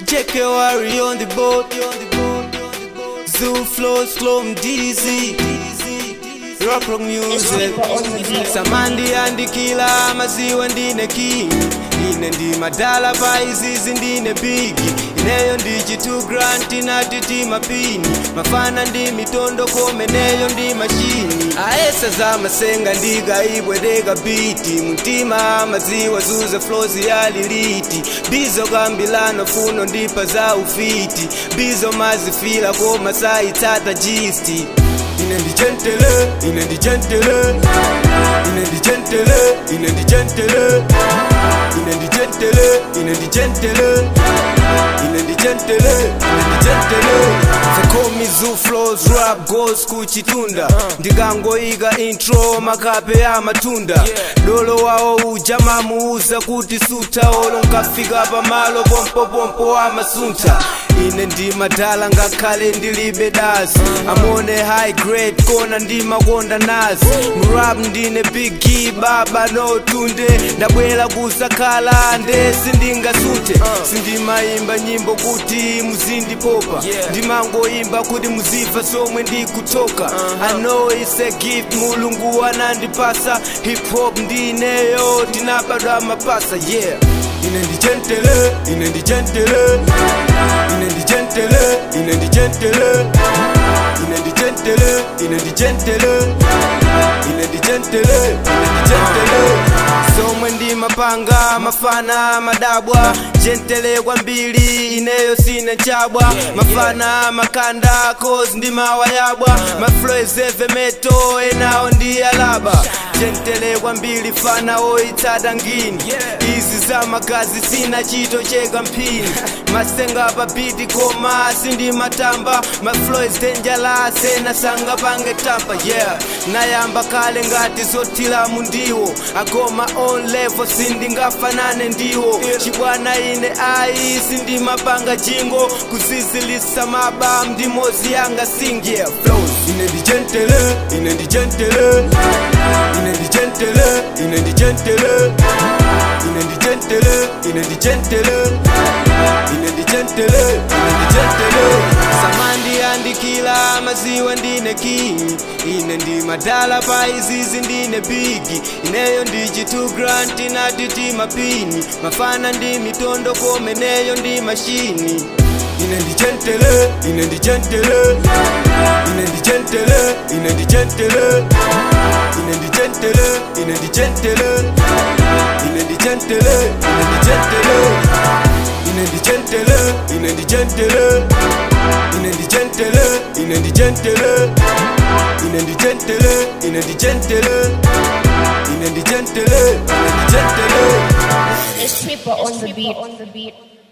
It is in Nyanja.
Check your worry on the boat. Zoo flows, slow dizzy. Rock rock music. Samandi andikila maziwa ndine king. Ine ndi madala pa izizi ndine bigi ineyo ndi chitu grant inatiti mapini mafana ndi mitondo komeneyo ndi mashini aesa za masenga ndigaibwedeka biti mtima maziwa zuze flozi yaliliti bizo kambilano funo ndipa za ufiti bizo mazifila koma saitsata jisti ine ndi gentele ine ndi gentele ine ndi gentele ine ndi gentele ine ndi gentele ine ndi gentele ine ndi gentele ine ndi gentele zakomi zu flows rap goes kuchitunda ndikangoika intro makape ya matunda dolo wawo uja mamuuza kuti suta olo nkafika pamalo pompopompo amasuntha ine ndi madala ngakhale ndilibe dasi amone high grade kona ndimakonda nazi mrap ndine bigi baba notunde ndabwera kusakhala nde sindingasunte sindimayimba nyimbo kuti muzindipopa ndimangoyimba kuti muzifa somwe ndikutoka i know it's a gift mulungu anandipasa hip hop ndineyo ndinabadwa mapasa yeah ine ndi gentele ine ndi gentele ine ndi gentele ine ndi gentele ine ndi gentele ine ndi gentele ine ndi gentele ine ndi gentele somwe ndi mapanga mafana madabwa gentele kwambiri ineyo sine chabwa mafana makanda cause ndi mawayabwa mafloezeve meto enawo ndi alaba gentele kwambiri fana oitsata ngini izi za magazi sina chito cheka mphini masenga papiti koma sindi matamba mafloes dangerous enasanga pange tampa yeah nayamba kale ngati zotila mundiwo agoma on level sindingafanane ndiwo chibwana ine ayi sindimapanga jingo kuzizilisa maba ndimozi yanga sing yeah flows ine ndi gentele ine ndi gentele ine ndi gentele ine ndi gentele ine ndi gentele ine ndi gentele ine ndi gentele ine ndi gentele samandi andikila maziwa ndine king ine ndi madala pa izizi ndine bigi ineyo ndi chitu grant inatiti mapini mafana ndi mitondo komeneyo ndi mashini ine ndi gentele ine ndi gentele ine ndi gentele ine ndi gentele ine ndi gentele ine ndi gentele ine ndi gentele ine ndi gentele ine ndi gentele ine ndi gentele ine ndi gentele ine ndi gentele ine ndi gentele ine ndi gentele ine ndi gentele ine ndi gentele It's Tripper on the beat. On the beat.